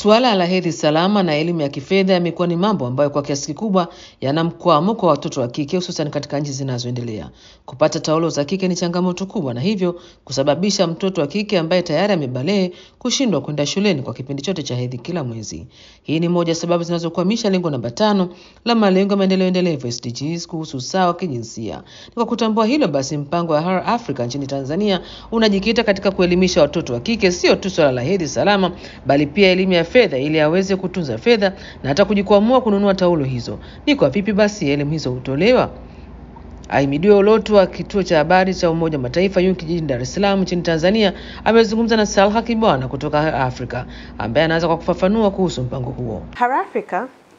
Suala la hedhi salama na elimu ya kifedha yamekuwa ni mambo ambayo kwa kiasi kikubwa yana mkwamo kwa watoto wa kike hususan katika nchi zinazoendelea. Kupata taulo za kike ni changamoto kubwa, na hivyo kusababisha mtoto wa kike ambaye tayari amebalee kushindwa kwenda shuleni kwa kipindi chote cha hedhi kila mwezi. Hii ni moja ya sababu zinazokwamisha lengo namba tano la malengo ya maendeleo endelevu SDGs kuhusu usawa wa kijinsia. Ni kwa kutambua hilo basi, mpango wa Her Africa nchini Tanzania unajikita katika kuelimisha watoto wa kike sio tu swala la hedhi salama, bali pia elimu ya fedha ili aweze kutunza fedha na hata kujikwamua kununua taulo hizo. Ni kwa vipi basi elimu hizo hutolewa? Ahimidiwe Ulotu wa kituo cha habari cha Umoja wa Mataifa UNIC jijini Dar es Salaam nchini Tanzania amezungumza na Salha Kibwana kutoka Her Africa ambaye anaanza kwa kufafanua kuhusu mpango huo. Her Africa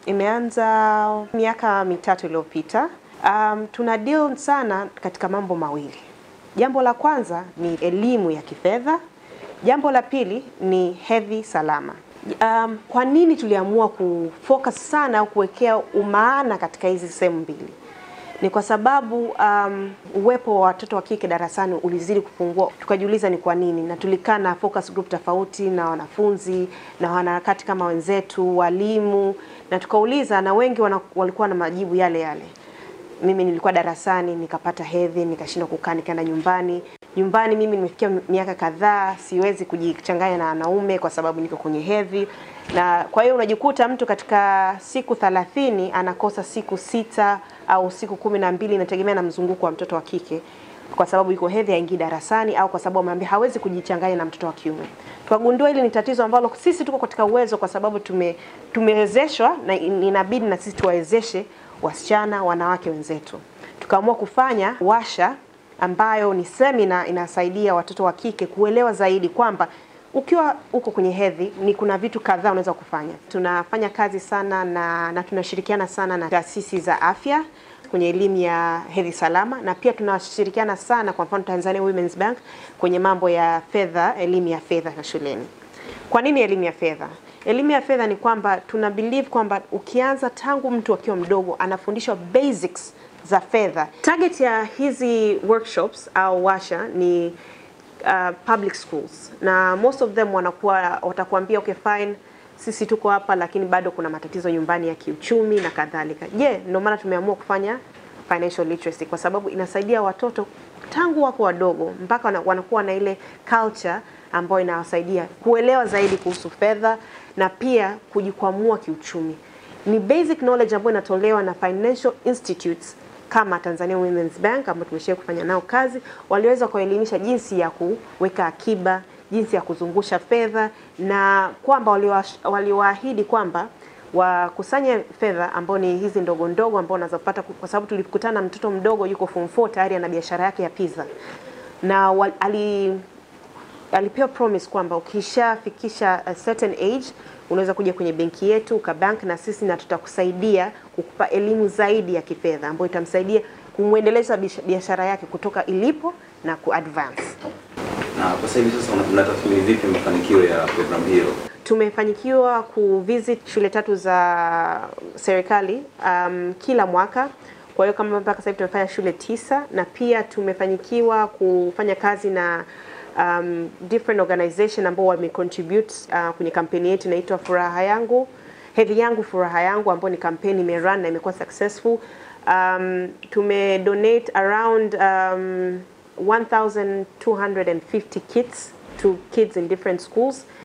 imeanza miaka mitatu iliyopita. Um, tuna deal sana katika mambo mawili. Jambo la kwanza ni elimu ya kifedha. Jambo la pili ni hedhi salama. Um, kwa nini tuliamua kufocus sana au kuwekea umaana katika hizi sehemu mbili? Ni kwa sababu um, uwepo wa watoto wa kike darasani ulizidi kupungua, tukajiuliza ni kwa nini, na tulikaa na focus group tofauti na wanafunzi na wanaharakati kama wenzetu, walimu, na tukauliza, na wengi wana, walikuwa na majibu yale yale. Mimi nilikuwa darasani nikapata hedhi, nikashindwa kukaa, nikaenda nyumbani. Nyumbani mimi nimefikia miaka kadhaa, siwezi kujichanganya na wanaume kwa sababu niko kwenye hedhi, na kwa hiyo unajikuta mtu katika siku thalathini anakosa siku sita au siku kumi na mbili inategemea na mzunguko wa mtoto wa kike, kwa sababu yuko hedhi, haingii darasani au kwa sababu ameambia hawezi kujichanganya na mtoto wa kiume. Tukagundua hili ni tatizo ambalo sisi tuko katika uwezo, kwa sababu tume tumewezeshwa na inabidi na sisi tuwawezeshe wasichana, wanawake wenzetu. Tukaamua kufanya washa ambayo ni semina inasaidia watoto wa kike kuelewa zaidi kwamba ukiwa uko kwenye hedhi ni kuna vitu kadhaa unaweza kufanya. Tunafanya kazi sana na, na tunashirikiana sana na taasisi za afya kwenye elimu ya hedhi salama, na pia tunashirikiana sana, kwa mfano Tanzania Women's Bank kwenye mambo ya fedha, elimu ya fedha shuleni. Kwa nini elimu ya fedha? Elimu ya fedha ni kwamba tuna believe kwamba ukianza tangu mtu akiwa mdogo anafundishwa basics za fedha. Target ya hizi workshops au washa ni uh, public schools na most of them wanakuwa watakuambia okay fine, sisi tuko hapa lakini bado kuna matatizo nyumbani ya kiuchumi na kadhalika. Je, yeah, ndio maana tumeamua kufanya financial literacy kwa sababu inasaidia watoto tangu wako wadogo mpaka wanakuwa na ile culture ambayo inawasaidia kuelewa zaidi kuhusu fedha na pia kujikwamua kiuchumi. Ni basic knowledge ambayo inatolewa na financial institutes kama Tanzania Women's Bank ambao tumeshia kufanya nao kazi, waliweza kuelimisha jinsi ya kuweka akiba, jinsi ya kuzungusha fedha na kwamba waliwaahidi kwamba wakusanye fedha ambao ni hizi ndogo ndogo ambao unazopata, kwa sababu tulikutana na mtoto mdogo yuko form 4 tayari ana biashara yake ya pizza na wal, ali alipewa promise kwamba ukishafikisha a certain age unaweza kuja kwenye benki yetu ukabank na sisi na tutakusaidia kukupa elimu zaidi ya kifedha ambayo itamsaidia kumwendeleza biashara yake kutoka ilipo na kuadvance. Na kwa sasa hivi sasa mnatathmini vipi mafanikio ya programu hiyo? Tumefanikiwa kuvisit shule tatu za serikali um, kila mwaka. Kwa hiyo kama mpaka sasa hivi tumefanya shule tisa na pia tumefanikiwa kufanya kazi na um, different organization ambao wamecontribute uh, kwenye kampeni yetu inaitwa Furaha Yangu Hedhi Yangu Furaha Yangu, ambayo ni kampeni imerun na imekuwa successful. Um, tume donate around um, 1250 kits to kids in different schools